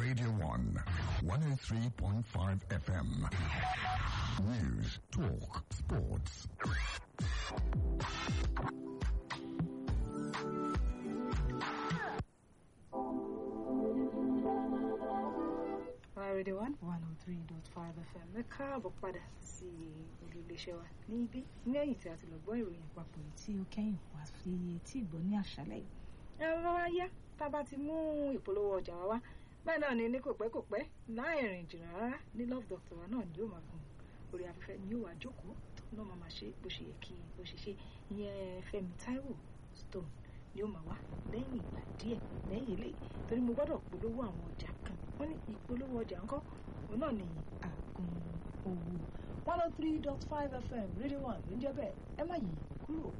Radio 1, 103.5 FM. News, talk, sports. Radio one one oh three dot five FM ẹ káàbọ̀ padà sí olú iléeṣẹ́ wa ní ibi lẹ́yìn tí a ti lọ gbọ́ ìròyìn àpapọ̀ yìí tí ó kẹ́yìn wá sí etí ìgbọ́ ní àṣálẹ́ yìí. ẹ rọra yá tá a bá ti mú ìpolówó ọjà wa wá bẹ́ẹ̀ náà ni ní kò pẹ́ kò pẹ́ láì rìn jìnnà rárá ní love doctor wa náà ni yóò máa gùn orí afẹ́fẹ́ ni yóò wá jókòó náà máa máa ṣe bó ṣe yẹ kí bó ṣe ṣe ìyẹn Fẹ́mi Táíwò Stone ni ó máa wá lẹ́yìn ìgbà díẹ̀ lẹ́yìn ilé torí mo gbọ́dọ̀ polówó àwọn ọjà kan wọ́n ní ìpolówó ọjà ńkọ́ òun náà ní àgùn owó one oh three dot five fm radio one ló ń jẹ́ bẹ́ẹ̀ ẹ má yí kúrò.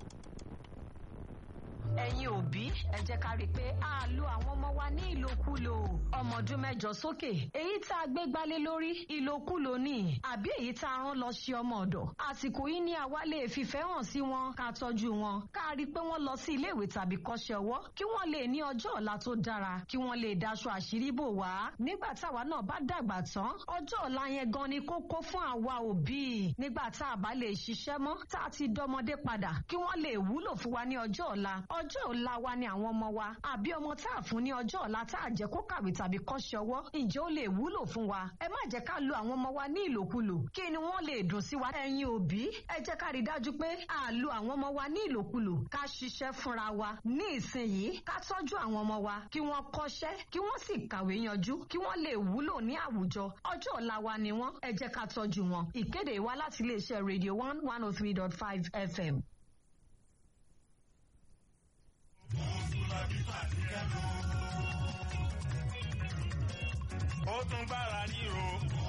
ẹ̀yin òbí ẹ jẹ́ ká rí i pé a lo àwọn ọmọ wa ní ìlòkulò ọmọ ọdún mẹ́jọ sókè èyí tá a gbé gbálé lórí ìlòkulò ni àbí èyí tá a rán lọ sí ọmọ ọ̀dọ̀ àsìkò yìí ni àwa lè fìfẹ́ hàn sí wọn ká tọ́jú wọn ká rí i pé wọ́n lọ sí iléèwé tàbí kọ́ṣẹ́ ọwọ́ kí wọ́n lè ní ọjọ́ ọ̀la tó dára kí wọ́n lè daṣọ àṣírí bò wá nígbà táwa náà bá dàgbà tán ọjọ́ ọ̀la yẹn gan ni kókó fún àwa òbí nígbà tá a bá lè ṣiṣẹ́ mọ́ tá a ti dọmọdé padà kí wọ́n lè wúlò fún wa ní ọjọ́ ọ̀la ọjọ́ ọ̀la wa ni àwọn ọmọ wa àbí ọmọ tá a fún ní ọjọ́ ọ̀la tá a jẹ́ kó kàwé tàbí kọ́ṣẹ́ ọwọ́ ǹjẹ́ ó lè wúlò fún wa ẹ má jẹ́ ká lo àwọn ọmọ wa ní ìlòkulò kí ni wọ́n lè dùn sí wa ẹ̀yin òbí ẹ jẹ́ ká rí dájú pé a lo àwọn ọmọ wa ní ìlòkulò ká ṣiṣẹ́ fúnra wa ní ìsinyìí ká tọ́jú àwọn ọmọ wa kí wọ́n kọ́ṣẹ́ kí wọ́n sì kàwé yanjú kí wọ́n lè wúlò ní àwùjọ ọjọ́ ọ̀la wa ni wọ́n ẹ jẹ́ ká tọ́jú wọn ìkéde wa láti iléeṣẹ́ radio one one oh three dot five fm. ó tún gbára ríro.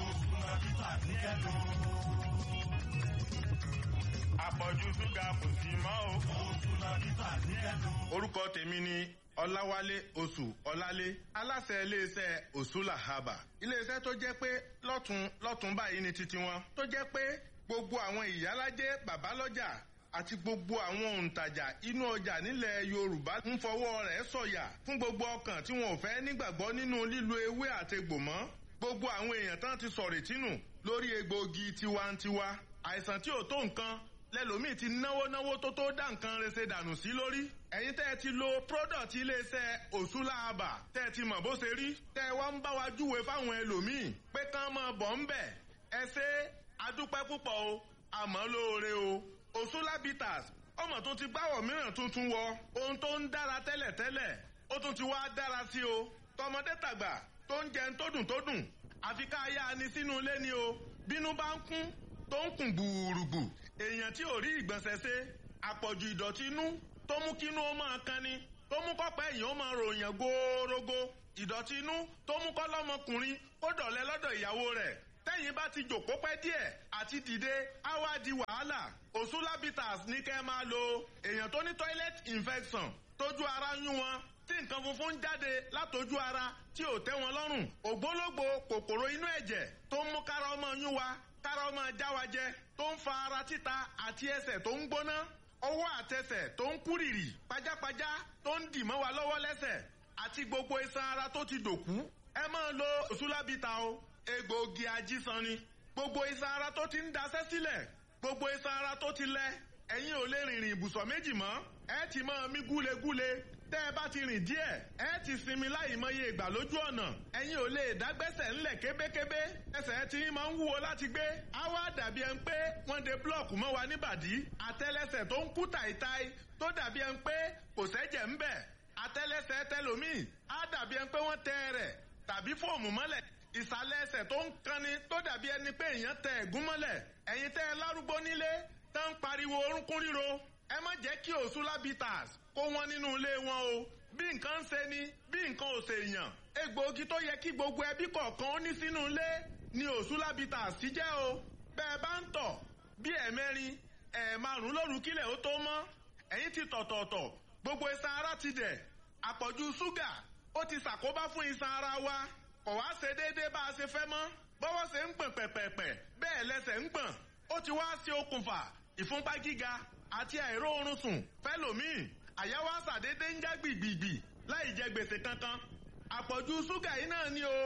àpọ̀jù ṣúgà kò sí mọ́ o. orúkọ tèmi ni ọláwálé oṣù ọlálé aláṣẹ iléeṣẹ́ òṣùlà haba iléeṣẹ́ tó jẹ́ pé lọ́tún lọ́tún báyìí ni titi wọn tó jẹ́ pé gbogbo àwọn ìyálájẹ bàbálọ́jà àti gbogbo àwọn òǹtajà inú ọjà nílẹ̀ yorùbá ń fọwọ́ rẹ̀ sọ̀yà fún gbogbo ọkàn tí wọn ò fẹ́ nígbàgbọ́ nínú lílo ewé àtegbò mọ́ gbogbo àwọn èèyàn tán ti sọ̀rọ̀ tínú lórí egbòogi tiwantiwa àìsàn tí ò tó nǹkan lẹ́lòmíì ti náwó náwó tó tó dá nǹkan rẹsẹ̀ dànù sí lórí ẹ̀yin tẹ́ ẹ ti lo product iléeṣẹ́ òṣùlàbà tẹ́ ẹ ti mọ̀ bó ṣe rí tẹ́ ẹ wá ń bá wa júwe fáwọn ẹlòmíì pé kán máa bọ̀ ń bẹ̀ ẹ ṣe adúpẹ́ púpọ̀ o àmọ́ lóore o òṣùlàbìtàs ọmọ tó ti gbáwọ̀ mìíràn tuntun wọ ohun tó ń dára tẹ́lẹ̀tẹ́lẹ̀ ó tún ti wá dára sí o tọmọdé tàgbà tó ń jẹun tó dùn tó dùn àfi ká yá ni sínú ilé ni o bínú bá ń kún tó ń kùn gbùrùgbù èèyàn tí ò rí ìgbọ̀nsẹ̀ ṣe àpọ̀jù ìdọ̀tí inú tó mú kínú ó máa kan ni tó mú kọ́pẹ́ èèyàn ó máa ròyìn góórógó ìdọ̀tí inú tó mú kọ́ lọ́mọkùnrin kó dọ̀lẹ́ lọ́dọ̀ ìyàwó rẹ̀ tẹ́yìn bá ti jòkó pẹ́ díẹ̀ àti dìde á wá di wàhálà òṣùlábìtàs ní kẹ́ máa lo èèyàn tó ní toilet infection tójú ara yún wọn tí nǹkan funfun jáde látojú ara tí ò tẹ́ wọn lọ́rùn ògbólógbò kòkòrò inú ẹ̀jẹ̀ tó ń mú kára ọmọ yún wa kára ọmọ já wa jẹ tó ń fa ara títa àti ẹsẹ̀ tó ń gbóná ọwọ́ àtẹsẹ̀ tó ń kúrìrì pajápajá tó ń dì mọ́ wa lọ́wọ́ lẹ́sẹ̀ àti gbogbo iṣan ara tó ti dòkú ẹ máa lo òṣùlábìtà o egbòogi ajísan ni gbogbo iṣan ara tó ti ń daṣẹ́ sílẹ̀ gbogbo iṣan ara tó ti lẹ ẹ̀yin ò lè rìnrìn ibùsọ̀ méjì mọ́ ẹ ti máa mí gúlegúle tẹ́ ẹ bá ti rìn díẹ̀ ẹ ti sinmi láì mọye ìgbà lójú ọ̀nà ẹ̀yin ò lè dágbẹ́sẹ̀ ńlẹ̀ kébékébé ẹsẹ̀ tí ń máa ń wúwo láti gbé á wá dàbí ẹn pé wọ́n de búlọ̀kù mọ́ wa níbàdí àtẹ́lẹsẹ̀ tó ń kú tàìtàì tó dàbí ẹn pé kò sẹ́jẹ̀ ń bẹ̀ àtẹ́lẹsẹ̀ tẹlòmíì á dàbí ẹn pé wọ́n tẹ rẹ̀ tàbí fóòmù mọ́lẹ̀ ìsàlẹ̀ ẹsẹ̀ tó ń kanni tó dàbí ẹni pé èèyàn tẹ ẹ̀gún mọ́lẹ̀ ẹ̀yin tẹ́ ẹ lárúgbó nílé tó ń pariwo orúnkún ríro ẹ má jẹ́ kí òṣùlábìtàs kó wọn nínú ilé wọn o bí nǹkan ń ṣe ni bí nǹkan ò ṣe èèyàn egbòogi tó yẹ kí gbogbo ẹbí kọ̀ọ̀kan ó ní sínú ilé ni òṣùlábìtàs ti jẹ́ o bẹ́ẹ̀ bá ń tọ̀ bí ẹ̀mẹ́rin ẹ̀ẹ̀márùn lóru kílẹ̀ ó tó mọ́ ẹ̀yin ti tọ̀tọ̀ọ̀tọ̀ gbogbo iṣan ara ti dẹ̀ àpọ̀jù ṣúgà ó ti ṣàkóbá fún iṣan ara wa kò wá ṣe déédéé bá a ṣe fẹ́ mọ́ bọ́wọ́ ṣe ń gbọ̀n pẹ̀pẹ̀pẹ̀ bẹ́ẹ̀ lẹ́sẹ̀ ń gbọ̀n ó ti wá ṣe okùnfà ìfúnpá gíga àti àìróorun sùn fẹ́lòmíì àyà wa ṣàdédé ń já gbìgbìgbì láì jẹ gbèsè kankan àpọ̀jù ṣúgà yìí náà ni o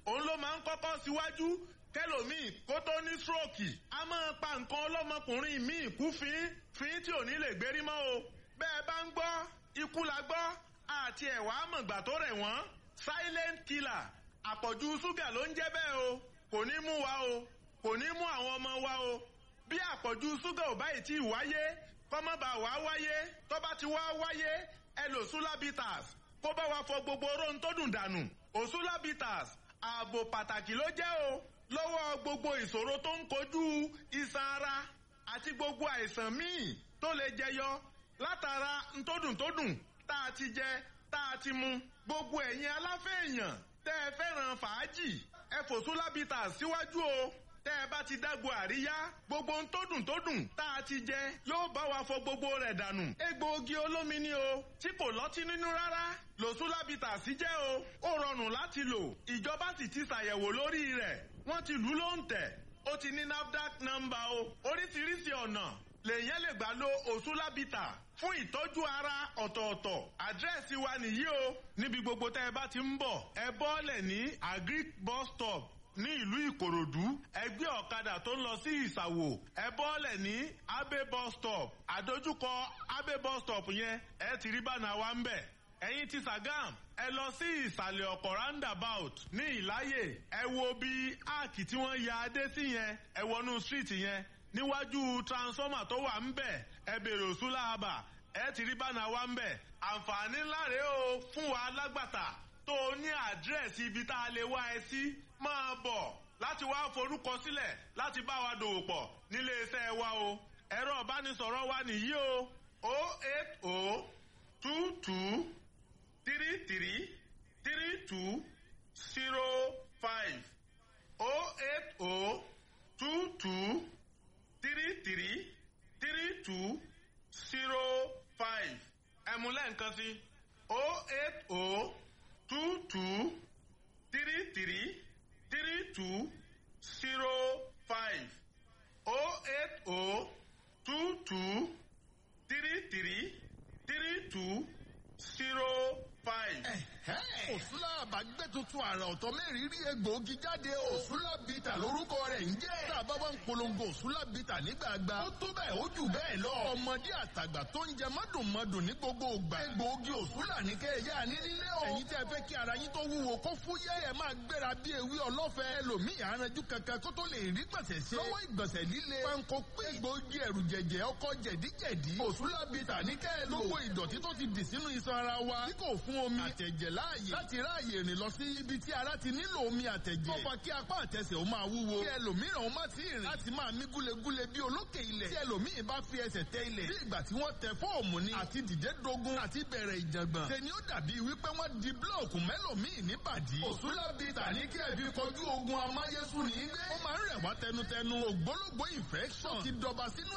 òun ló máa ń kọ́kọ́ síwájú kẹlòmíì kó tó ní stroke a máa pa nǹkan ọlọ́mọkùnrin míì kú fín fín tí ò ní lè gbérí mọ́ o bẹ́ẹ̀ bá ń gbọ́ ikú la gbọ́ àti ẹ̀wà àmọ̀gbà tó rẹ̀ wọ́n silent killer àpọ̀jù ṣúgà ló ń jẹ́ bẹ́ẹ̀ o kò ní mú wa o kò ní mú àwọn ọmọ wa o bí àpọ̀jù ṣúgà ò báyìí tí ì wáyé kọ́mọ́bà wá wáyé tó bá ti wá wáyé ẹ lò sulabitas kó bá wa fọ gbogbo oró tó dùn dànù òsulabitas ààbò pàtàkì ló jẹ́ o lọ́wọ́ gbogbo ìṣòro tó ń kojú iṣan ara àti gbogbo àìsàn míì tó lè jẹyọ látara ntódùntódùn tá a ti jẹ tá a ti mu gbogbo ẹ̀yin aláfẹ́ èèyàn tẹ́ ẹ fẹ́ràn fàájì ẹ fòsúlábìtà síwájú o tẹ́ ẹ bá ti dágbo àríyá gbogbo ntódùntódùn tá a ti jẹ yóò bá wa fọ gbogbo rẹ̀ dànù egbòogi olómi ni o tí kò lọ́tí nínú rárá lòsúlábìtà sí jẹ́ o ó rọrùn láti lò ìjọba sì ti ṣàyẹ̀wò lórí rẹ̀ wọ́n ti lù ú lóǹtẹ̀ ó ti ní nafdac nọ́mbà o oríṣiríṣi ọ̀nà lèyàn lè gbà lo òsúlábìtà fún ìtọ́jú ara ọ̀tọ̀ọ̀tọ̀ àdírẹ́sì wa nìyí o níbi gbogbo tẹ́ ẹ bá ti ń bọ̀ ẹ bọ́ọ̀lẹ̀ ní agric bus stop ní ìlú ìkòròdú ẹgbẹ́ ọ̀kadà tó ń lọ sí ìsàwò ẹ bọ́ọ̀lẹ̀ ní abe bus stop àdójúkọ abe bus stop yẹn ẹ ti rí bánà wa ń bẹ̀ ẹ̀yin ti Sàgám ẹ lọ sí ìsàlẹ̀ ọ̀pọ̀ roundabout ní ìláyè ẹ wo bí áàkì tí wọ́n ya adé sí yẹn ẹ wọnú street yẹn níwájú transformer tó wà ń bẹ̀ ẹ bèrè òsúlà àbà ẹ ti rí bánà wa ń bẹ̀ àǹfààní ńlá rèé o fún wa lágbàtà tó o ní àdírẹ́sì ibi tá a lè wá ẹ sí máa bọ̀ láti wá forúkọ sílẹ̀ láti bá wa dòwò pọ̀ nílé iṣẹ́ wa o ẹ̀rọ ìbánisọ̀rọ̀ wa nìyí o o eight o two two three three three two zero five o eight o two two three three three two zero five ẹ̀mú lẹ́ǹkan sí o eight o two two three three three two zero five o eight o two two three three three two zero five. òsúlà àbágbé tuntun àrà ọ̀tọ̀ mẹ́rìírí egbòogi jáde òsúlà bìtà lórúkọ rẹ̀ ń jẹ́. tá a bá wá ń polongo òsúlà bìtà nígbàgbà ó tó bẹ́ẹ̀ ó jù bẹ́ẹ̀ lọ. ọmọdé àtàgbà tó ń jẹ mọ́dùnmọ́dùn ní gbogbo ògbà. egbòogi òsúlà ní kẹ́ ẹ yá ní nílé o. ẹ̀yin tẹ́ fẹ́ kí ara yín tó wúwo kó fúyẹ́ ẹ máa gbéra bí ewé ọlọ́fẹ́. ẹlòmíì aranjú kankan kó tó lè rí gbọ̀nsẹ̀ ṣe. lọ́wọ́ ìgbọ̀nsẹ̀ líle. panko pé egbòogi ẹ̀rù jẹ̀jẹ̀ ọkọ̀ jẹ̀díjẹ̀dí. òsúlà bìtà ní kẹ́ ẹ lò. gbogbo ìdọ̀tí tó ti dì sínú iṣan ara wa. tí kò fún omi àtẹ̀jẹ̀ láàyè láti ráàyè rìn lọ sí ibi tí ara ti nílò omi àtẹ̀jẹ̀. ó fa kí apá àtẹsẹ̀ ó máa wúwo. kí ẹlòmíràn ó má ti rìn láti máa mí gúlegúle bí olókè ilẹ̀. tí ẹlòmíì bá fi ẹsẹ̀ tẹ ilẹ̀. bí ìgbà tí wọ́n tẹ fóòmù ni. àti dìde dogun àti bẹ̀rẹ̀ ìjàngbọ̀n. tẹni ó dàbí wípé wọ́n di búlọ̀kù mẹ́lòmíì níbàdí. òsúlábì tàní kí ẹbí kojú ogun amáyésù ní gbé. ó máa ń rẹ̀ wá tẹnutẹnu. ògbólógbó infection ti dọba sínú